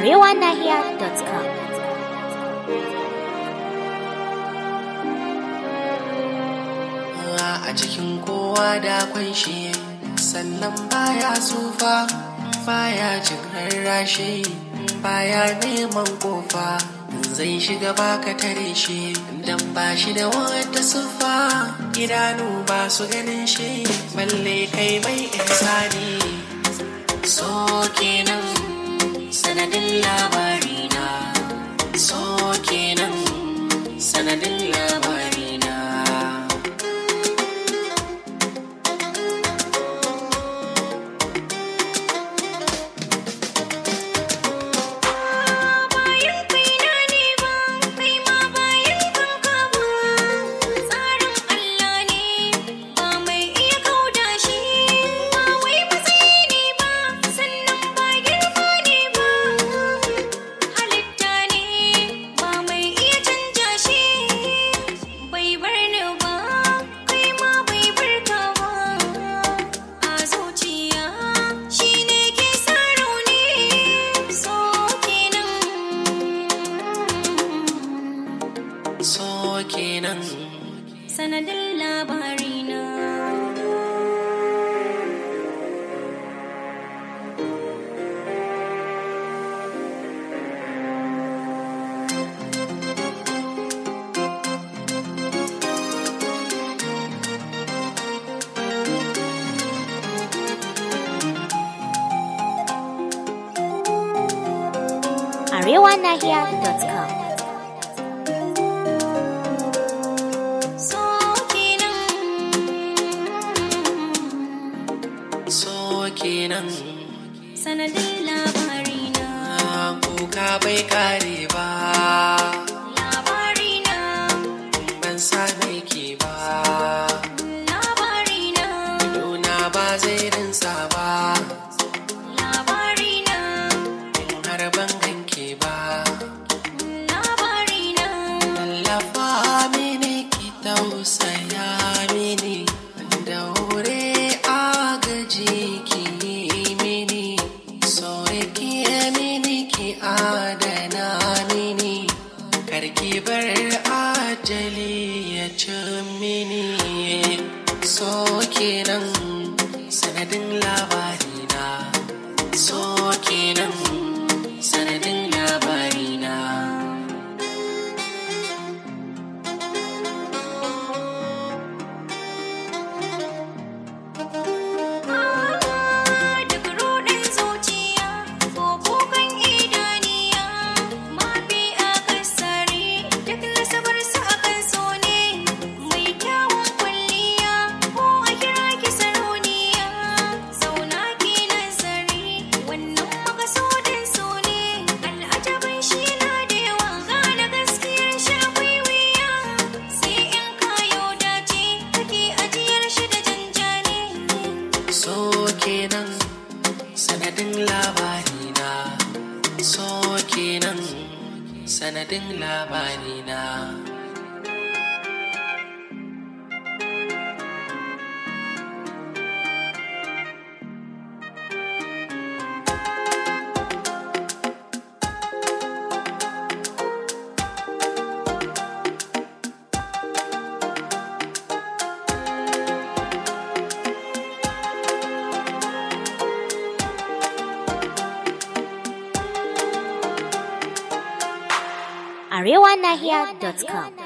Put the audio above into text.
arewanahiya.com. a cikin kowa da akwai shi sannan baya tsufa baya jin rarrashi baya neman kofa zai shiga baka tare shi dan ba shi da wata sufa idanu ba su ganin shi balle kai mai ihsani so kenan sanadin labarina so kenan sanadin labarina bayan kaina ne ba kai ma bayan kanka ba tsarin Allah ne ba mai iya kauda shi ba wai matsayi ne ba sannan ba girma ne ba halitta ne ba mai iya canja shi bai bar ni ba kai ma bai bar ka ba a zuciya shi ne ke sa rauni so kenan so kenan sanadin labarina arewanahiya.com. so kenan so kenan sanadin labarina kuka bai kare ba labarina ban same ki ba labarina Nuna ba zai rinsa ba labarina in har ban ganke ba labarina Tallafa mini ki tausaya mini daure agaji ki yi mini so ki mini ki adana mini karki bar ajali ya ci mini so kenan sanadin labarina so kenan sanadin labarina Duk ruɗin zuciya ko kukan idaniya mafi akasari duk nasabar su akan so ne mai kyawun kwalliya ko a kira ki sarauniya zauna ki nazari wannan makasudin so ne al'ajabin shi na da yawa gane gaskiyar shi akwai wuya sai in kayo dace kake ajiyar shi da janjani so kenan sanadin labarina so kenan sanadin labarina arewanahiya.com.